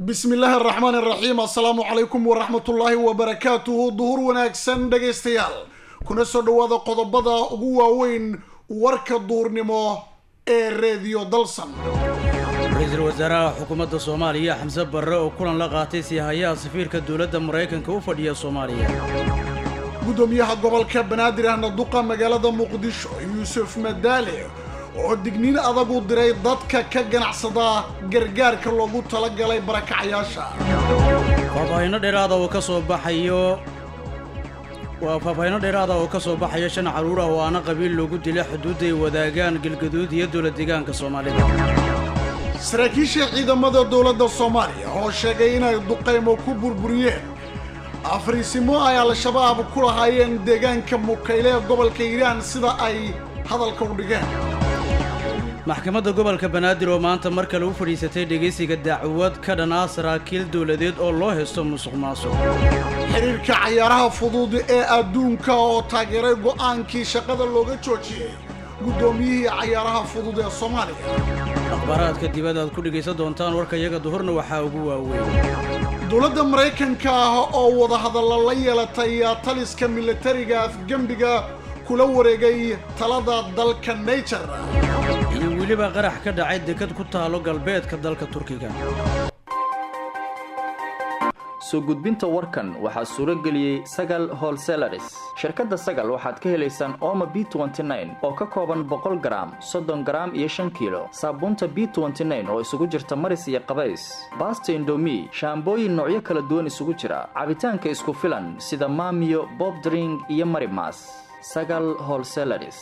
bismi illaahi araxmaan iraxiim assalaamu calaykum waraxmatullaahi wabarakaatuhu duhur wanaagsan dhegaystayaal kuna soo dhowaada qodobada ugu waaweyn warka duhurnimo ee reediyo dalsan ra-iisul wasaaraha xukuumadda soomaaliya xamse barre oo kulan la qaatay siihayaha safiirka dowladda maraykanka u fadhiya soomaaliya guddoomiyaha gobolka banaadir ahna duqa magaalada muqdisho yuusuf madaale oo digniin adag u diray dadka ka ganacsada gargaarka loogu talagalay barakacayaasha faahfaahinno dheeraada oo ka soo baxayo waa faahfaahinno dheeraada oo ka soo baxaya shan carruur ah oo aana qabiil loogu dilay xuduudday wadaagaan galgaduud iyo dowla deegaanka soomaalida saraakiisha ciidamada dowladda soomaaliya oo sheegay inay duqaymo ku burburiyeen afriisimo ay al-shabaab ku lahaayeen deegaanka mukayle ee gobolka hiiraan sida ay hadalka u dhigeen maxkamadda gobolka banaadir oo maanta mar kale u fadhiisatay dhegaysiga dacwad ka dhan ah saraakiil dowladeed oo loo haysto musuq maasuq xiriirka cayaaraha fudud ee adduunka oo taageeray go'aankii shaqada looga joojiyey guddoomiyihii cayaaraha fudud ee soomaaliya akhbaaraadka dibadda aad ku dhegaysan doontaan warka iyaga duhurna waxaa ugu waaweyn dowladda maraykanka ah oo wadahadalla la yeelatay taliska militariga afgembiga kula wareegay talada dalka nature iyo weliba qarax ka dhacay dekad ku taalo galbeedka dalka turkiga soo gudbinta warkan waxaa suuro geliyey sagal holselaris shirkadda sagal waxaad ka helaysaan ooma b oo ka kooban boqol garaam soddon garaam iyo shan kiilo saabuunta b oo isugu jirta maris iyo qabays baasta indomi shaambooyin noocyo kala duwan isugu jira cabitaanka isku filan sida maamiyo bobdring iyo marimas sagal holselaris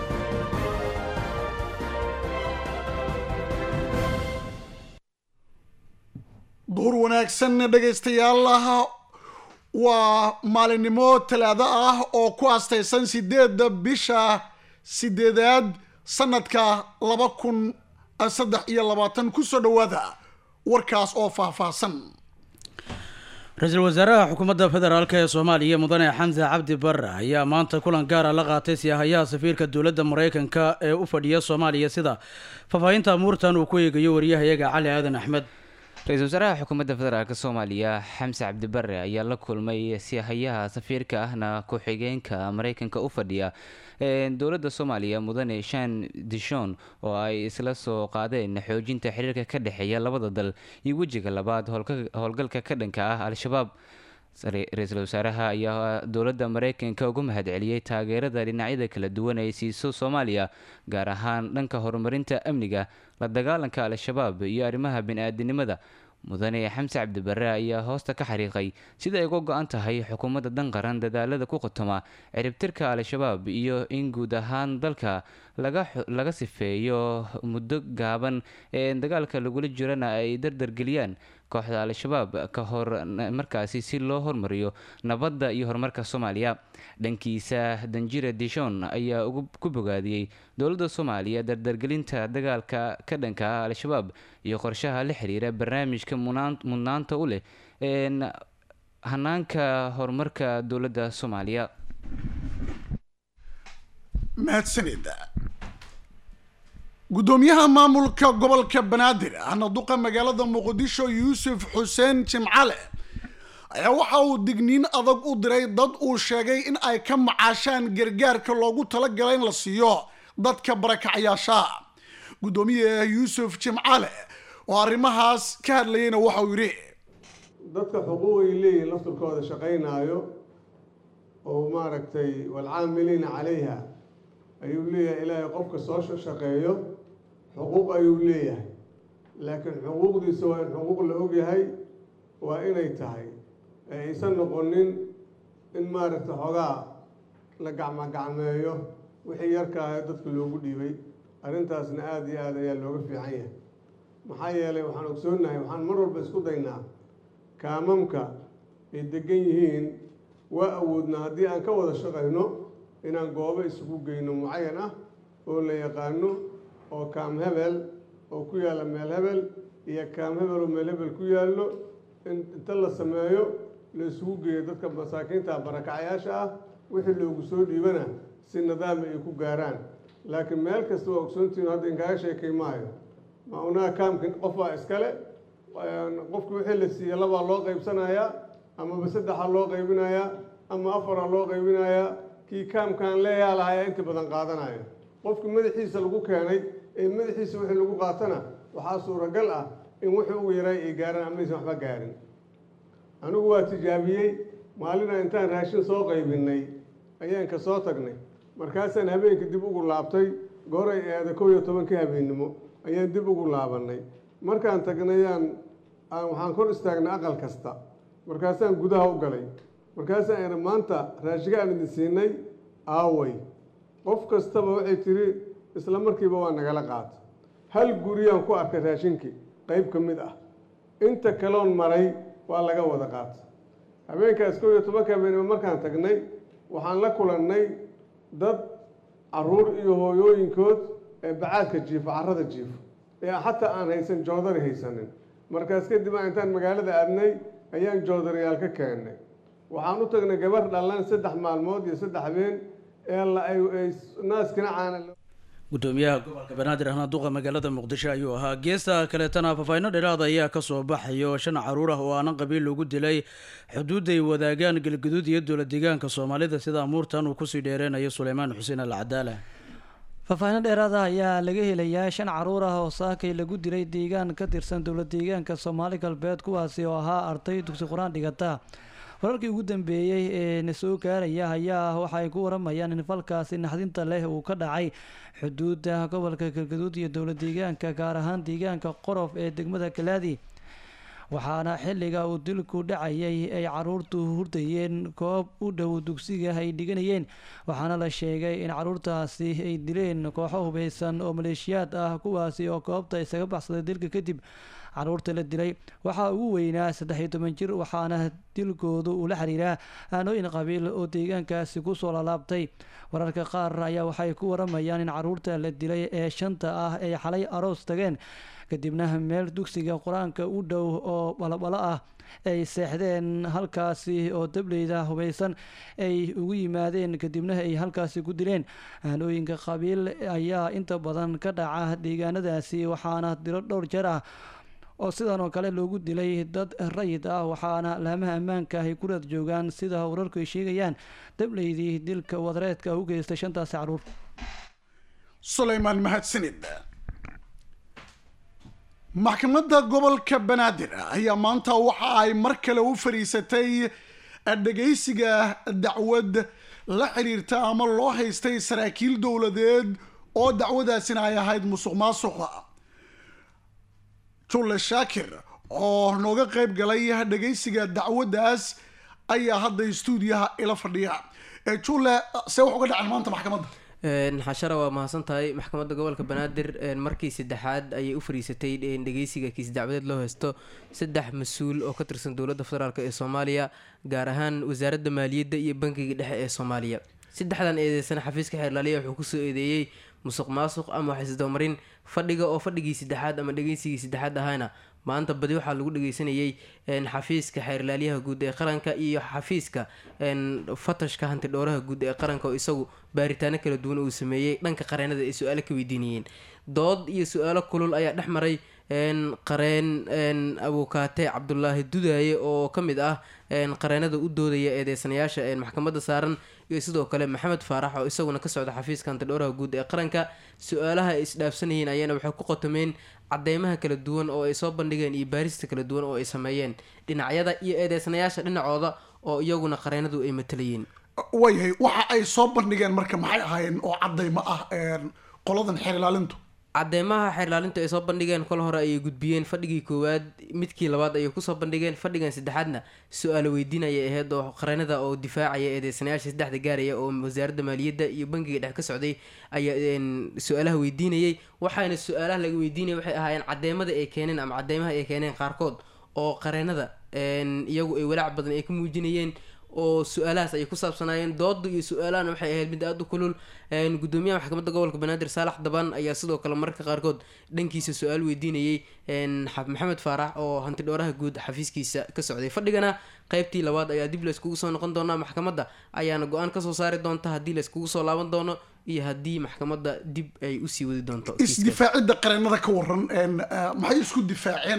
duhur wanaagsan dhegaystayaal waa maalinimo talaado ah oo ku astaysan sideedda bisha sideedaad sanadka laba kun saddex iyo labaatan kusoo dhowaada warkaas oo faahfaahsan ra-iisul wasaaraha xukuumadda federaalk ee soomaaliya mudane xamse cabdi barre ayaa maanta kulan gaara la qaatay siihayaha safiirka dowladda maraykanka ee u fadhiya soomaaliya sida faahfaahinta amuurtan uu ku eegayo wariyahayaga cali aadan axmed ra-iisul wasaaraha xukuumadda federaalk soomaaliya xamse cabdibare ayaa la kulmay siihayaha safiirka ahna ku-xigeenka mareykanka u fadhiya dowladda soomaaliya mudane shan dishon oo ay isla soo qaadeen xoojinta xiriirka ka dhexeeya labada dal iyo wejiga labaad howlgalka ka dhanka ah al-shabaab ra-iisul wasaaraha ayaa dowladda mareykanka ugu mahadceliyey taageerada dhinacyada kala duwan ay siiso soomaaliya gaar ahaan dhanka horumarinta amniga la dagaalanka al-shabaab iyo arrimaha bini-aadinimada mudane xamse cabdibare ayaa hoosta ka xariiqay sida ay uga go-an tahay xukuumadda dan qaran dadaalada ku qotoma ciribtirka al-shabaab iyo in guud ahaan dalka laga sifeeyo muddo gaaban ee dagaalka lagula jirana ay dardargeliyaan kooxda al-shabaab ka hor markaasi si loo hormariyo nabadda iyo horumarka soomaaliya dhankiisa danjire dishon ayaa ku bogaadiyey dowladda soomaaliya dardargelinta dagaalka ka dhanka ah al-shabaab iyo qorshaha la xiriira barnaamijka mudnaanta u leh hanaanka horumarka dowladda soomaaliya mahadsanid guddoomiyaha maamulka gobolka banaadir ahna duqa magaalada muqdisho yuusuf xuseen jimcale ayaa waxa uu digniin adag u diray dad uu sheegay in ay ka macaashaan gargaarka loogu talagalay in la siiyo dadka barakacayaasha guddoomiyaha yuusuf jimcale oo arrimahaas ka hadlayayna waxa uu yidhi dadka xuquuqay leeyihin lafturkooda shaqaynaayo oo maaragtay walcaamiliina calayha ayuu leeyahay ilaahay qofka soo shaqeeyo xuquuq ayuu leeyahay laakiin xuquuqdiisa waa in xuquuq la ogyahay waa inay tahay ee aysan noqonin in maaragtay xoogaa la gacmogacmeeyo wixii yarkaayo dadka loogu dhiibay arrintaasna aada iyo aada ayaa looga fiican yahay maxaa yeelay waxaan ogsoonnahay waxaan mar walba isku daynaa kaamamka ay degan yihiin waa awoodnaa haddii aan ka wada shaqayno inaan goobo isugu geyno mucayan ah oo la yaqaano oo kaam hebel oo ku yaalla meel hebel iyo kaam hebel oo meel hebel ku yaallo inta la sameeyo la isugu geeyo dadka masaakiinta barakacayaasha ah wixii loogu soo dhiibana si nidaami ay ku gaaraan laakiin meel kasta waa ogsoontihin hadda inkaaga sheekay maayo ma unaha kaamka qof baa iskale qofki wixii la siiye labaa loo qaybsanayaa amaba saddexa loo qaybinayaa ama afara loo qaybinayaa kii kaamkaan leeyaa lahayaa inta badan qaadanaya qofki madaxiisa lagu keenay ee madaxiisa wixii lagu qaatana waxaa suuragal ah in wixii ugu yaray ay gaaraan amaysan waxba gaarin anigu waa tijaabiyey maalina intaan raashin soo qaybinay ayaan ka soo tagnay markaasaan habeenka dib ugu laabtay gooray eeda kow iyo tobankii habeennimo ayaan dib ugu laabanay markaan tagnayaan waxaan kor istaagnay aqal kasta markaasaan gudaha u galay markaasaan ina maanta raashiga aan idin siinay aaway qof kastaba waxay tiri isla markiiba waa nagala qaata hal guriyaan ku arkay raashinkii qayb ka mid ah inta kaloon maray waa laga wada qaata habeenkaas kow iyo tobanka habeenimo markaan tagnay waxaan la kulannay dad caruur iyo hooyooyinkood ee bacaadka jiifo carrada jiifo ee xataa aan haysan joodari haysanin markaas kadib a intaan magaalada aadnay ayaan joodariyaal ka keennay waxaan u tagnay gabar dhallan saddex maalmood iyo saddex habeen ee naaskina caana gudoomiyaha gobolka banaadir ahna duqa magaalada muqdisho ayuu ahaa geesta kaleetana faafahino dheeraada ayaa kasoo baxayo shan caruur ah oo aanan qabiil lagu dilay xuduuday wadaagaan galgaduud iyo dowla deegaanka soomaalida sida amuurtan uu kusii dheereynayo suleymaan xuseen al cadaala faahfaahin dheeraada ayaa laga helayaa shan caruur ah oo saakay lagu dilay deegaan ka tirsan dowla deegaanka soomaali galbeed kuwaasi oo ahaa arday dugsi qur-aan dhigata wararkii ugu dambeeyey ee na soo gaaraya ayaa waxa ay ku waramayaan in falkaasi naxdinta leh uu ka dhacay xuduuda gobolka galgaduud iyo dowla deegaanka gaar ahaan deegaanka qorof ee degmada kalaadi waxaana xilliga uu dilku dhacayay ay caruurtu hurdayeen koob u dhow dugsiga ay dhiganayeen waxaana la sheegay in caruurtaasi ay dileen kooxo hubeysan oo maleeshiyaad ah kuwaasi oo goobta isaga baxsaday dilka kadib caruurta la dilay waxaa ugu weynaa saddex iyo toban jir waxaana dilkoodu uu la xiriiraa aanooyin qabiil oo deegaankaasi kusoo lalaabtay wararka qaar ayaa waxay ku waramayaan in caruurta la dilay ee shanta ah ay xalay aroos tageen kadibna meel dugsiga qur-aanka u dhow oo balabalo ah ay seexdeen halkaasi oo dableyda hubeysan ay ugu yimaadeen kadibna ay halkaasi ku dileen aanooyinka qabiil ayaa inta badan ka dhaca deegaanadaasi waxaana dilo dhowr jeer ah oo sidan oo kale loogu dilay dad rayid ah waxaana laamaha ammaanka ay ku raad joogaan sida wararku ay sheegayaan dableydii dilka wadareedka u geystay shantaasi caruur sulaymaan mahadsanid maxkamadda gobolka banaadir ayaa maanta waxa ay mar kale u fadhiisatay dhegaysiga dacwad la xiriirta ama loo haystay saraakiil dowladeed oo dacwadaasina ay ahayd musuq maasuqa julle shaakir oo nooga qayb galay dhegaysiga dacwaddaas ayaa hadda stuudiyaha ila fadhiya julle see wax uga dhacen maanta maxkamadda xashara waa mahadsan tahay maxkamadda gobolka banaadir markii saddexaad ayay u fariisatay dhegeysiga kiis dacwadeed loo haysto saddex mas-uul oo ka tirsan dowladda federaalk ee soomaaliya gaar ahaan wasaaradda maaliyadda iyo bankiga dhexe ee soomaaliya saddexdan eedeysan xafiiska xeerlaaliya wuxuu kusoo eedeeyey musuq maasuq ama waxisdabamarin fadhiga oo fadhigii saddexaad ama dhegeysigii saddexaad ahayna maanta badi waxaa lagu dhageysanayay xafiiska xeerlaaliyaha guud ee qaranka iyo xafiiska fatashka hanti dhowraha guud ee qaranka oo isagu baaritaano kala duwan uu sameeyey dhanka qareenada ay su-aalo ka weydiinayeen dood iyo su-aalo kulul ayaa dhex maray qareen abukaate cabdulaahi dudaaye oo ka mid ah qareenada u doodaya eedeysanayaasha maxkamadda saaran iyo sidoo kale maxamed faarax oo isaguna ka socda xafiiska hantidhowraha guud ee qaranka su-aalaha ay isdhaafsanayeen ayaana waxay ku qotomeen cadeymaha kala duwan oo ay soo bandhigeen iyo baarista kala duwan oo ay sameeyeen dhinacyada iyo eedeysanayaasha dhinacooda oo iyaguna qareenadu ay matalayeen waayahay waxa ay soo bandhigeen marka maxay ahaayeen oo cadaymo ah qoladan xeer ilaalintu cadeymaha xeer ilaalintu ay soo bandhigeen kol hore ayay gudbiyeen fadhigii koowaad midkii labaad ayay kusoo bandhigeen fadhigan saddexaadna su-aalo weydiin ayay ahayd oo qareenada oo difaacaya eedeysanayaasha saddexda gaaraya oo wasaaradda maaliyadda iyo bankiga dhex ka socday ayaa su-aalaha weydiinayay waxaana su-aalaha laga weydiinaya waxay ahaayeen cadeymada ay keeneen ama cadeymaha ay keeneen qaarkood oo qareenada iyagu ay walaac badan ay ka muujinayeen oo su-aalahaas ayay ku saabsanaayeen dooda iyo su-aalahana waxay ahayd mid aada u kulul gudoomiyaha maxkamadda gobolka banaadir saalax daban ayaa sidoo kale mararka qaarkood dhankiisa su-aal weydiinayay maxamed faarax oo hanti dhowraha guud xafiiskiisa ka socday fadhigana qeybtii labaad ayaa dib layskugu soo noqon doonaa maxkamadda ayaana go-aan kasoo saari doonta haddii layskugu soo laaban doono iyo haddii maxkamadda dib ay usii wadi doonto isdifaacidda qareenada ka waran maxay isku difaaceen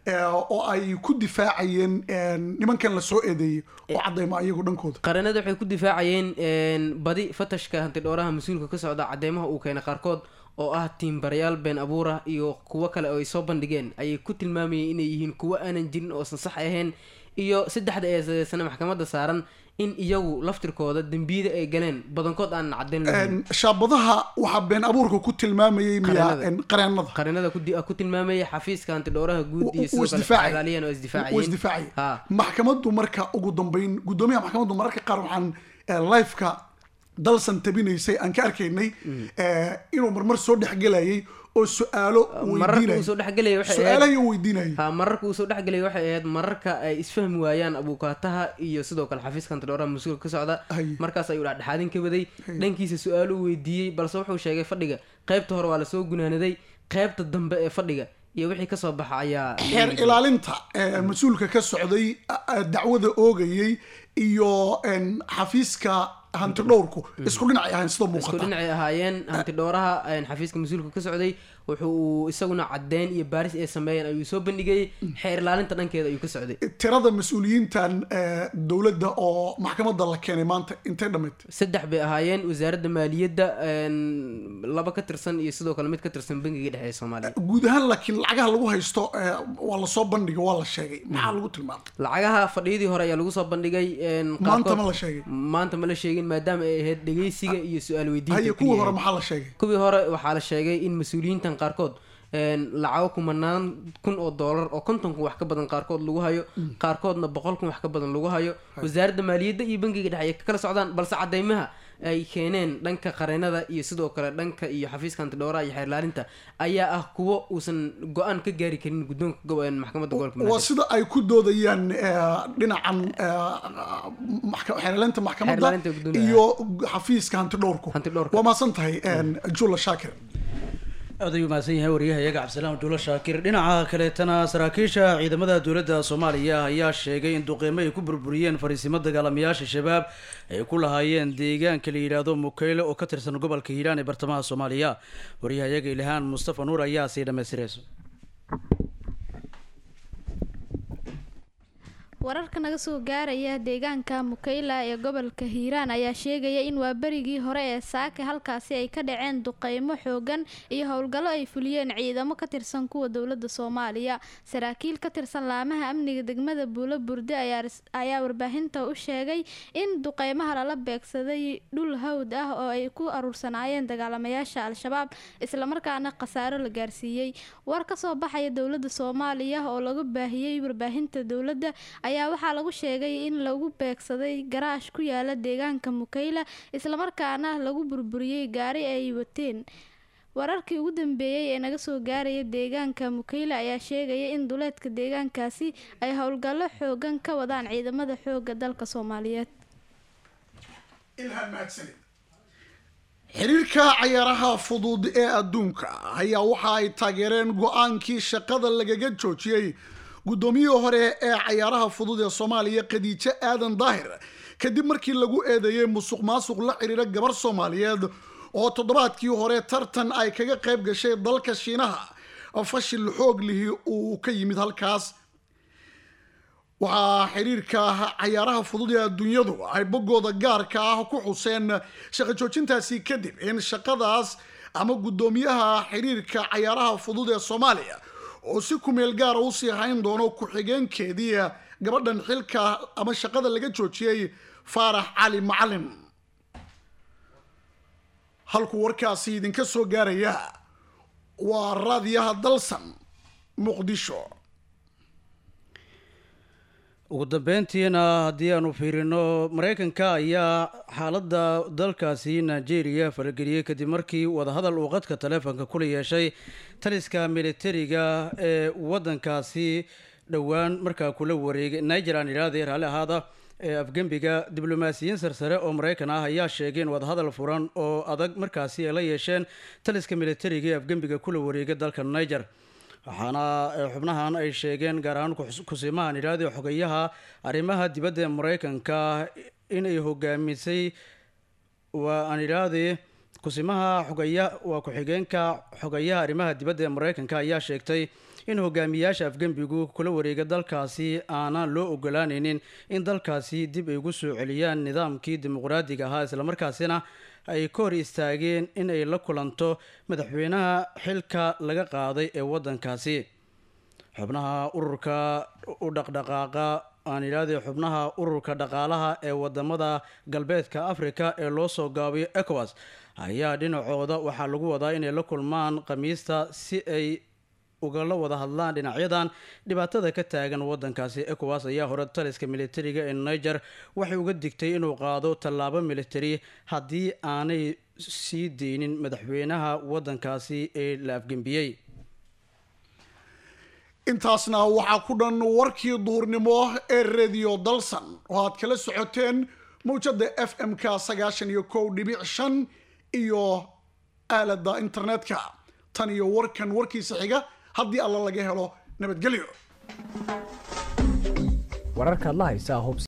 oo ay ku difaacayeen nimankan la soo eedeeyey oo cadeyma iyagu dhankooda qaranada waxay ku difaacayeen badi fatashka hantidhooraha mas-uulka ka socda cadeymaha uu keenay qaarkood oo ah tiimbarayaal been abuura iyo kuwo kale oo ay soo bandhigeen ayay ku tilmaamayeen inay yihiin kuwo aanan jirin oosan sax ahayn iyo saddexda eesadeysana maxkamadda saaran in iyagu laftirkooda dembiyada ay galeen badankood aanan caddayn lahayn shaabadaha waxaa been abuurka ku tilmaamayay miya qareenada qarinada ku- ku tilmaamaya xafiiska hantidhooraha guud iyo wuu sidoo kale isdifaacay. xalaaliyan oo wuu isdifaacayeen isdifaacay Ha. maxkamaddu marka ugu dambeyn gudoomiyaha maxkamaddu mararka qaar waxaan eh, liveka dalsan tabinaysay aan ka arkaynay eh, inuu marmar soo dhexgelayay oo su-aalo mararka uu soo dhexgelaya waxay ahayd su-aalahay uu weydiinayay ha mararka uu soo dhexgelaya waxay ahayd mararka ay isfahmi waayaan abuukaataha iyo sidoo kale xafiiska hantidhooraha mas-uulka ka socda Hay. markaas ayuu dhexdhexaadin ka waday dhankiisa su-aalo uu weydiiyey balse wuxuu sheegay fadhiga qaybta hore waa lasoo gunaanaday qaybta dambe ee fadhiga iyo wixii kasoo baxa ayaa la xeer eegi doonaa. ilaalinta eh, mas-uulka ka socday a- a- dacwada oogayey iyo en, xafiiska hantidhowrku isku dhinacay ahayn sida isku muuqata dhinacay ahaayeen hantidhooraha een, xafiiska mas-uulka ka socday wuxuu uu isaguna caddeyn iyo baaris ay sameeyeen ayuu soo bandhigayay xeer ilaalinta dhankeeda ayuu ka socday tirada mas-uuliyiintan eh, dowladda oo maxkamadda la keenay maanta intay dhammayd saddex bay ahaayeen wasaaradda maaliyadda een, laba ka tirsan iyo sidoo kale mid ka tirsan bangiga dhexe ee soomaaliya guud ahaan laakiin lacagaha lagu haysto eh, waa lasoo bandhigay waa la sheegay maxaa lagu tilmaamay lacagaha fadhiyadii hore ayaa lagu soo bandhigay een, maanta qaarkood- ma la sheegay maanta ma la sheegin maadaama ay ahayd dhegeysiga iyo su-aal weydiinta haye keliya kuwii hore ahayd. maxaa la sheegay kuwii hore waxaa la sheegay in mas-uuliyiintan qaarkood een, lacago kumanaan kun oo doolar oo konton kun wax ka badan qaarkood lagu hayo qaarkoodna boqol kun wax ka badan lagu hayo wasaaradda maaliyadda iyo bangiga dhexe ay ka kala socdaan balse cadeymaha ay keeneen dhanka qareenada iyo sidoo kale dhanka iyo xafiiska hantidhooraha iyo xeerlaalinta ayaa ah kuwo uusan go-aan ka gaari karin guddoonka gobo- een, maxkamadda gobolka waa banaadir sida ay ku doodayaan eh, dhinacan eh, maxka- xeerlaalinta maxkamadda Xeerlaalinta guddoomiyaha. iyo xafiiska hantidhowrku Hantidhowrka. waa mahadsan tahay jula shaakir aad ayuu mahadsan yahay wariyahayaga cabdisalaam duulo shaakir dhinaca kaleetana saraakiisha ciidamada dowladda soomaaliya ayaa sheegay in duqeymo ay ku burburiyeen fariisimo dagaalamayaasha shabaab ay ku lahaayeen deegaanka la yidhaahdo mukeyle oo ka tirsan gobolka hiiraan ee bartamaha soomaaliya wariyahayaga ilhaan mustafa nuur ayaa sii dhammaystirayso wararka naga soo gaaraya deegaanka mukayla ee gobolka hiiraan ayaa sheegaya in waa berigii hore ee saaka halkaasi ay ka dhaceen duqeymo xoogan iyo howlgallo ay fuliyeen ciidamo ka tirsan kuwa dowladda soomaaliya saraakiil ka tirsan laamaha amniga degmada buulo burde ayaa ris- ayaa warbaahinta u sheegay in duqeymaha lala beegsaday dhul hawd ah oo ay ku aruursanaayeen dagaalamayaasha al-shabaab islamarkaana khasaaro la gaarsiiyey war ka soo baxaya dowladda soomaaliya oo lagu baahiyey warbaahinta dowladda ayaa waxaa lagu sheegay in lagu beegsaday garaash ku yaala deegaanka mukayla islamarkaana lagu burburiyey gaari ay wateen wararkii ugu dambeeyey ee naga soo gaaraya deegaanka mukayla ayaa sheegaya in duleedka deegaankaasi ay howlgallo xoogan ka wadaan ciidamada xooga dalka soomaaliyeed ilhaan mahadsanid xiriirka cayaaraha fudud ee adduunka ayaa waxa ay taageereen go-aankii shaqada lagaga joojiyey guddoomiyihii hore ee cayaaraha fudud ee soomaaliya khadiijo aadan daahir kadib markii lagu eedeeyey musuq maasuq la xiriira gabar soomaaliyeed oo toddobaadkii hore tartan ay kaga qayb gashay dalka shiinaha fashil xoog lihi uu ka yimid halkaas waxaa xiriirka cayaaraha fudud ee adduunyadu ay boggooda gaarka ah ku xuseen shaqo joojintaasi kadib in shaqadaas ama guddoomiyaha xiriirka cayaaraha fudud ee soomaaliya oo si kumeel gaara usii hayn doono ku-xigeenkeedii gabadhan xilka ama shaqada laga joojiyey faarax cali macalin halkuu warkaasi idinka soo gaaraya waa raadiyaha dalsan muqdisho ugu dambeyntiina haddii aanu fiirino mareykanka ayaa xaaladda dalkaasi nigeria farageliyey kadib markii wadahadal uu qadka taleefonka kula yeeshay taliska militariga ee wadankaasi dhowaan markaa kula wareegay niger aan idhaahday raalli ahaada ee afgembiga diblomaasiyiin sarsare oo mareykan ah ayaa sheegeen wadahadal furan oo adag markaasi ay la yeesheen taliska militariga ee afgembiga kula wareegay dalka niger waxaana eh, xubnahan ay sheegeen gaar ahaan kus- kusiimahan idhaahday xogayaha arrimaha dibadda ee mareykanka inay hogaamisay waa aan idhaahday kusimaha xogaya waa ku-xigeenka xogayaha arrimaha dibadda ee mareykanka ayaa sheegtay in hogaamiyaasha afgembigu kula wareega dalkaasi aanaan loo ogolaanaynin in dalkaasi dib ay ugu soo celiyaan nidaamkii dimuqraadiga ahaa islamarkaasina ay ka hor istaageen in ay la kulanto madaxweynaha xilka laga qaaday ee waddankaasi xubnaha ururka u dhaqdhaqaaqa aan idhaahday xubnaha ururka dhaqaalaha ee wadamada galbeedka africa ee loo soo gaabiyo ecowas ayaa dhinacooda waxaa lagu wadaa inay la kulmaan khamiista si ay ugala wada hadlaan dhinacyadan dhibaatada ka taagan wadankaasi ecowas ayaa hore taliska militariga ee niger waxay uga digtay inuu qaado tallaabo militari haddii aanay sii deynin madaxweynaha wadankaasi ee la afgembiyey intaasna waxaa ku dhan warkii duhurnimo ee radio dalsan oo aad kala socoteen mawjada f m-ka sagaashan iyo kow dhibic shan iyo aalada internetka tan iyo warkan warkiisa xiga haddii alla laga helo nabadgelyo wararkaad la haysaa